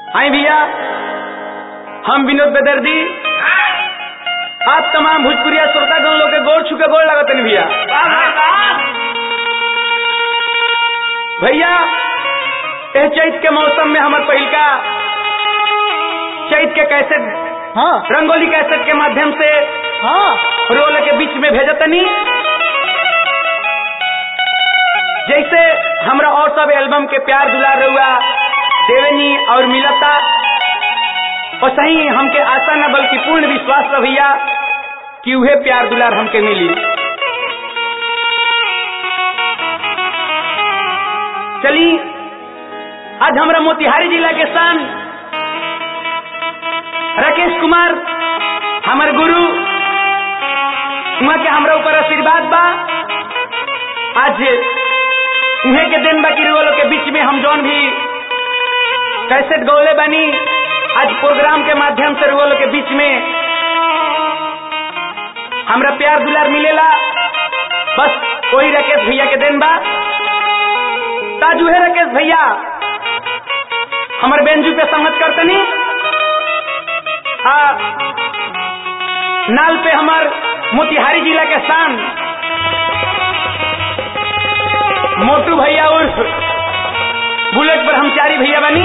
आई भैया हम विनोद बेदर्दी आप तमाम भोजपुरिया श्रोतागण लोग के गोड़ छुके गोड़ लगत नहीं भैया भैया एह चैत के मौसम में हमार पहिलका चैत के कैसेट हाँ रंगोली कैसेट के माध्यम से हाँ रोल के बीच में भेजतनी जैसे हमरा और सब एल्बम के प्यार दुलार रहुआ देवेनी और मिलता और सही हमके आशा न बल्कि पूर्ण विश्वास रह भैया कि उहे प्यार दुलार हमके मिली चली आज हमरा मोतिहारी जिला के शान राकेश कुमार हमर गुरु उहाँ के हमरा ऊपर आशीर्वाद बा आज उहे के दिन बाकी रोलो के बीच में हम जौन भी कैसेट गौले बनी आज प्रोग्राम के माध्यम से रोलो के बीच में हमरा प्यार दुलार मिलेला बस वही राकेश भैया के दिन बा ताज उहे राकेश भैया हमर बेंजू पे संगत करतनी हाँ नाल पे हमार मोतिहारी जिला के शान मोटू भैया उर्फ बुलेट पर हम चारी भैया बनी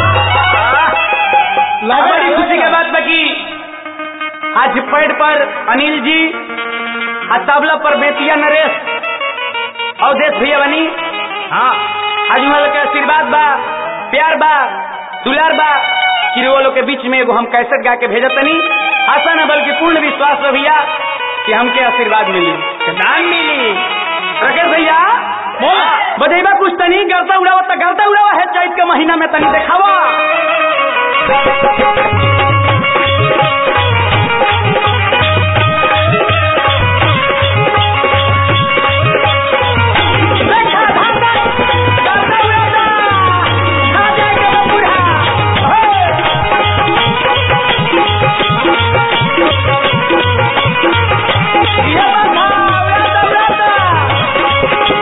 बड़ी खुशी के बात बाकी आज पैड पर अनिल जी आ तबला पर बेतिया नरेश अवधेश भैया बनी हाँ आज उहाँ लोग के आशीर्वाद बा प्यार बा दुलार बा कि वो लोग के बीच में एगो हम कैसेट गा के भेजतनी आशा न बल्कि पूर्ण विश्वास रह भैया कि हमके आशीर्वाद मिली दान मिली राकेश भैया बधेबा कुछ तनी गलता उड़ावा त गलता उड़ावा है चैत के महीना में तनी देखावा देखा धागा, गलता उड़ाता, खा जाएगा वो बूढ़ा। हे! ये बंधा, उड़ाता, उड़ाता।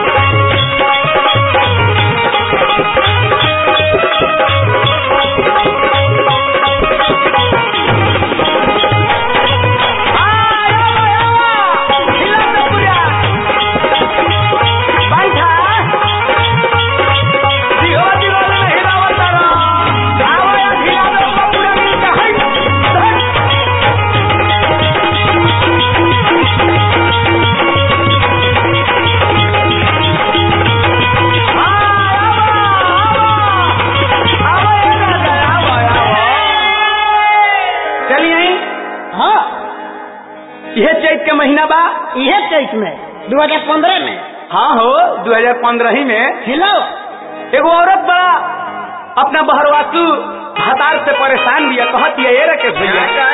चलिए आई हाँ यह चैत के महीना बा यह चैत में 2015 में हाँ हो 2015 ही में हिलाओ एगो औरत बड़ा अपना बहरवासु हतार से परेशान दिया कहती है ये रखे भैया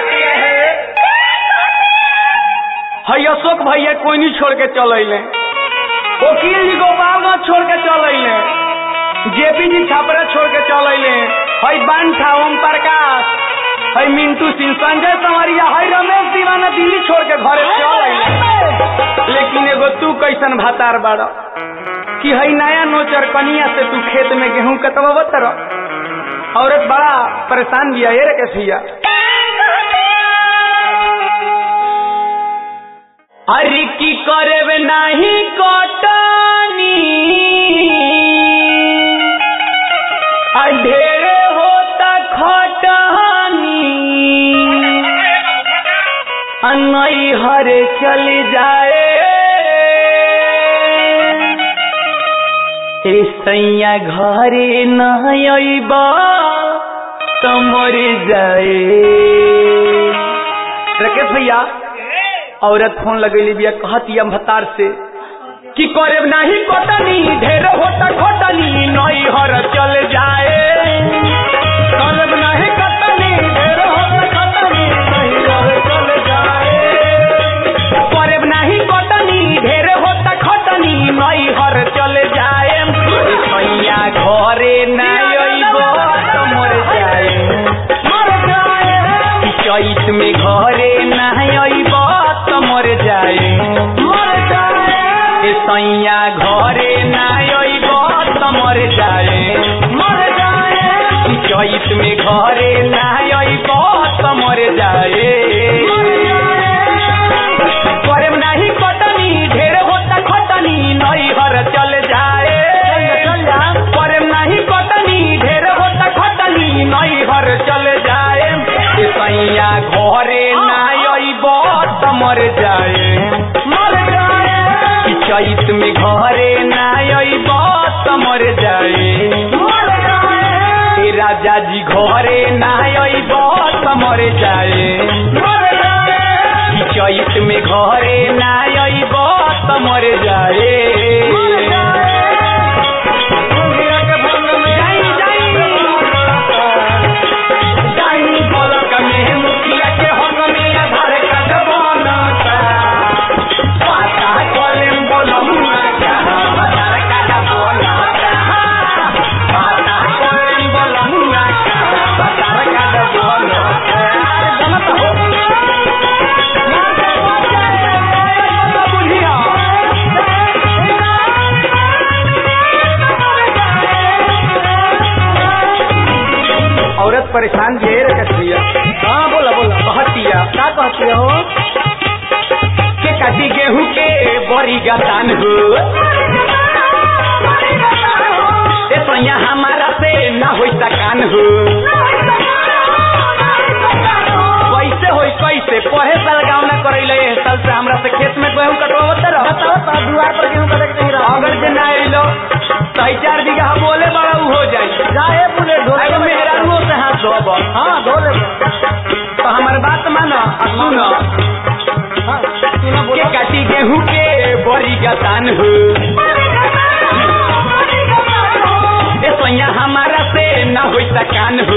हई अशोक भैया कोई नहीं छोड़ के चल अले वकील जी गोपालगंज छोड़ के चल अले जेपी जी छापरा छोड़ के चल अले हई बांठा ओम प्रकाश हई मिंटू सिंह संजय संवरिया हई रमेश दीवाना दिल्ली छोड़ के घरे चल अले लेकिन एगो तू कैसन भातार बाड़ कि हई नया नोचर कनिया से तू खेत में गेहूं कतवा बतर औरत बड़ा परेशान बिया ये रे कैसिया अरे की करे नहीं कटनी ढेरे होता खटनी अनई हरे चल जाए ए सैया घरे न अइबा त मर जाए राकेश भैया औरत फोन लगैली बिया कहती हम भतार से कि करे नहीं कटनी ढेर होता खटनी नई हर चल जाए करब नहीं कटनी ढेर होता खटनी नई हर चल जाए करब नहीं कटनी ढेर होता खटनी नई हर चल जाए भैया घरे नहीं अइबो त मर जाए मर जाए चैत में घरे नहीं अइबो त मर जाए मर जाए ए सैया घरे नहीं अइबो त मर जाए मर जाए चैत में घरे ना अइब त मर जाए करम नाही कटनी ढेर होता खटनी नैहर चल जाए चल जा करम नाही कटनी ढेर होता खटनी नैहर चल जाए ए सैया घरे ना अइब त मर जाए मर जाए कि चैत में घरे ना अइब त मर जाए मर जाए ए राजा जी घरे ना अइब त मर जाए मर जाए कि चैत में घरे ना अइब त मर जाए मर जाए दुनिया के भंग में जाई, जाई। जाई बोलक में मुखिया के हक में आधार कार्ड बनता। पाता कलम बोलमुआ का आधार कार्ड बनता। पाता कलम बोलमुआ का आधार कार्ड बनता। जनत हो बुझिया। औरत परेशान ढेर कटिया हाँ बोला बोला कहतिया का कहती हो के काटी गेहूं के बड़ी गतान हो ए सैया हमारा से ना होई सकान हो कैसे होई कैसे पहे साल गाँव ना करैले एह साल से हमरा से खेत में गेहूं कटवावत रह बताओ तो दुआर पर गेहूं कटे के नहीं रहा अगर जे ना अइलो सही चार बीघा बोले बड़ा उ हो जाई जाए बुले ढोले एगो मेहरानुओ से हाथ धोब हाँ धोले तो हमार बात मानो आ सुनो हाँ सुनो के बोलो काटी गेहूं के बड़ी गतान हो ए सैया हमारा से ना होई सकान हो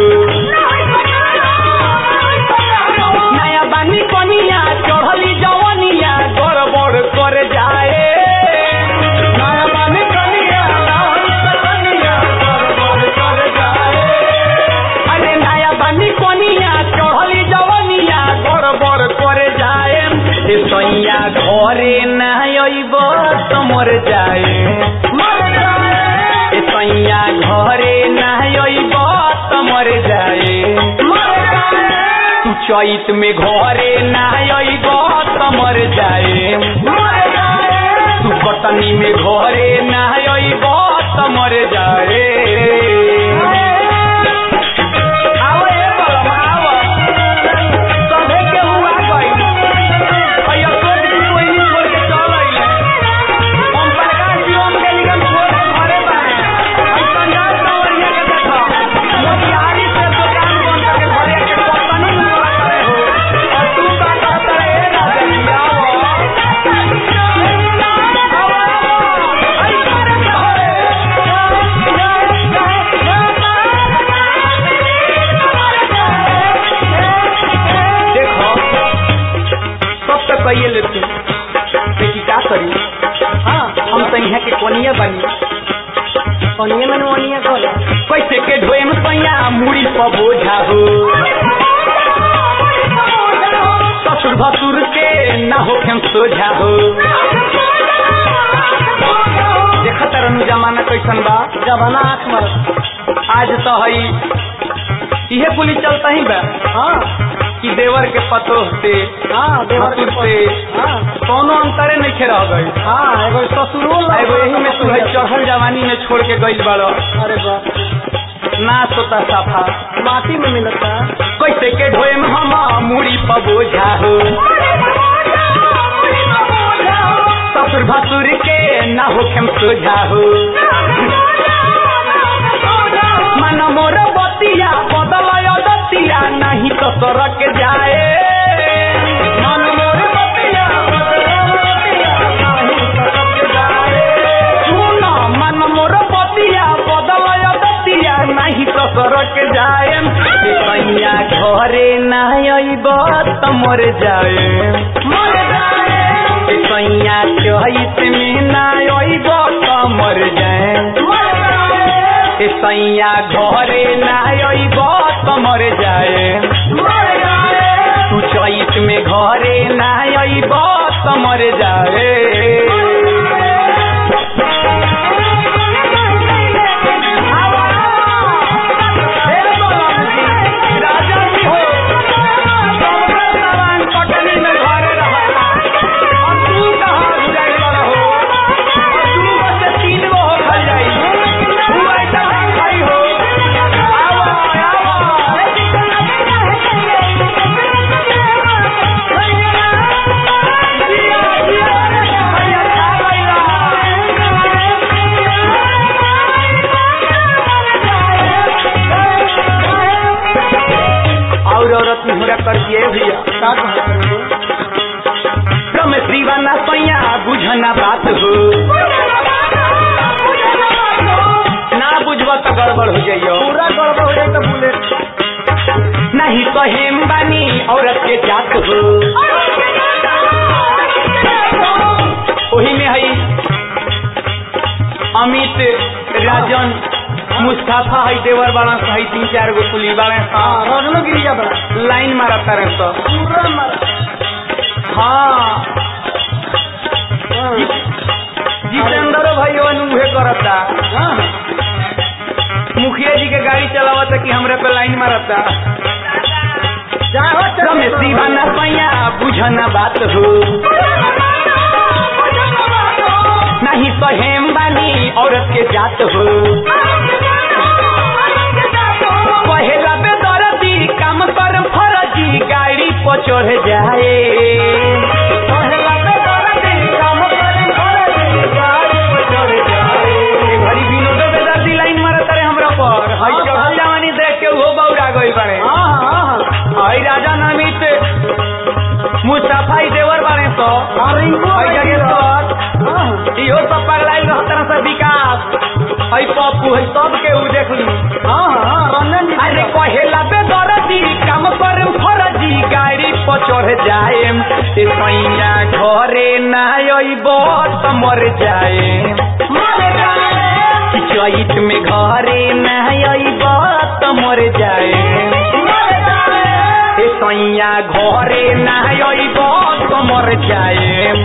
नया बानी कनिया चढ़ली जवनिया गड़बड़ कर जाए नया बानी कनिया कनिया गड़बड़ कर जाए अरे नया बानी कनिया चढ़ली जवनिया गड़बड़ कर जाए ए सैया घरे ना अइब त मर जाए मर जाए ए सैया घरे ना अइब त मर जाए मर जाए तू चैत में घरे ना अइब त मर जाए मर जाए तू कटनी में घरे ना अइब त मर जाए आओ ए बलम, आओ। सभे केहू आ गइल। अइ अशोक जी कोइनी छोड़ के चल अइले। ओम प्रकाश जी ओम के निगम छोड़ के घरे बाड़े। अइ संजाल संवरिया के देखो। मोतिहारी से दुकान बंद करके घरे के कतनी निकला करे हो। और तू का कहत रहे, ए राजा जी, आओ। आओ, आओ। अइ करे के देखो सब तो कहिए लेते लेकिन क्या करी हाँ हम तो यहाँ के कोनिया बनी ओनिए में ओनिए बोला कैसे के ढोए में पैया मुड़ी पर बोझा हो ससुर भसुर के ना हो खेम सोझा हो देखत रहनु जमाना कैसन बा जबाना आँख मर आज तो हई इहे पुली चलता ही बा हाँ कि देवर के पतो से हाँ देवर के भसुर से हाँ कोनो अंतरे नहीं खे रह गई हाँ एगो ससुरो लग- एगो यही में तू है चढ़ल जवानी में छोड़ के गइल बड़ो अरे बाप ना सोता साफा माटी में मिलता कैसे के ढोए में हम मुड़ी पर बोझा हो ससुर भसुर के ना हो खेम सोझा हो मन मोर बतिया बदल दतिया नहीं तो सड़क जाए मन मोर बतिया बदल दतिया नहीं सड़क जाए सुन मन मोर बतिया बदल दतिया नहीं तो सड़क जाए ए सैया घरे ना अइब त मर जाए मर जाए ए सैया चहित में ना अइब त मर जाए ए सैया घरे ना अइब त मर जाए तू चैत में घरे ना अइब त मर जाए ए बोला, हो ना बुझब तो गड़बड़ हो जाइयो पूरा गड़बड़ हो जाए तो बुलेट नहीं तो हेम बानी औरत के जात हो वही में है अमित राजन मुस्ताफा है देवर बाड़ा है तीन चार गो कुली बाड़े हाँ रजनो गिरिया बड़ा लाइन मारा तारे तो पूरा मारा हाँ हाँ जितेंद्र भाई उहे करता हाँ मुखिया जी के गाड़ी चलावता कि हमरे पे लाइन मारता जाओ रमेश दीवाना पैया बुझना बात हो नहीं तो हेम बानी औरत के जात हो पहला बेदरदी काम कर फरजी गाड़ी पर चढ़ जाए पहला बेदरदी काम कर फरजी गाड़ी पर चढ़ जाए ए घड़ी विनोद बेदरदी लाइन मारत रहे हमरा पर हई चढ़ल जवानी देख के वो बौरा गई बाड़े हाँ हाँ हई राजा नमित मुस्तफा ई देवर बाड़े तो हाँ रिंकू हई जगेश्वर हाँ इहो सब पगलाइल रहतन से विकास हई पप्पू हई सब के उ देख ली हाँ हाँ रंजन जी अरे कहेला बे दरदी काम कर फरजी गाड़ी पर चढ़ जाएम ए सैया घरे ना अइब त मर जाएम चैत में घरे ना अइब त मर जाएम ए सैया घरे ना अइब त मर जाएम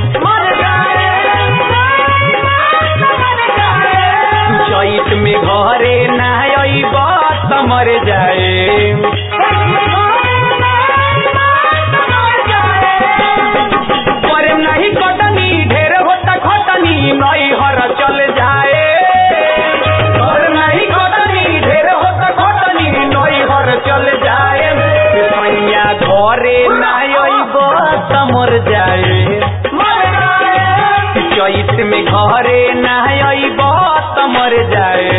चैत में घरे ना अइब त मर जाएम करे नहीं कटनी ढेर होता खटनी नई हर चल जाए करे नहीं कटनी ढेर होता खटनी नई हर चल जाए सैया घरे नहीं अइब त मर जाए चैत में घरे नहीं अइब त मर जाए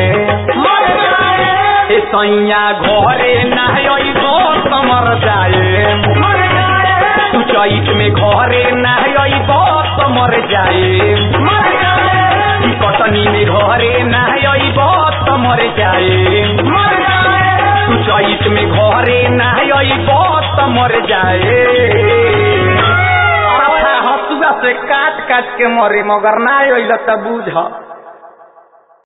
ए सैया घरे नहीं अइब त मर जाए तू चैत में घरे नहीं अइब त मर जाए ई कटनी में घरे नहीं अइब त मर जाए तू चैत में घरे नहीं अइब त मर जाए हसुआ से काट काट के मरे मगर ना अइल त बूझ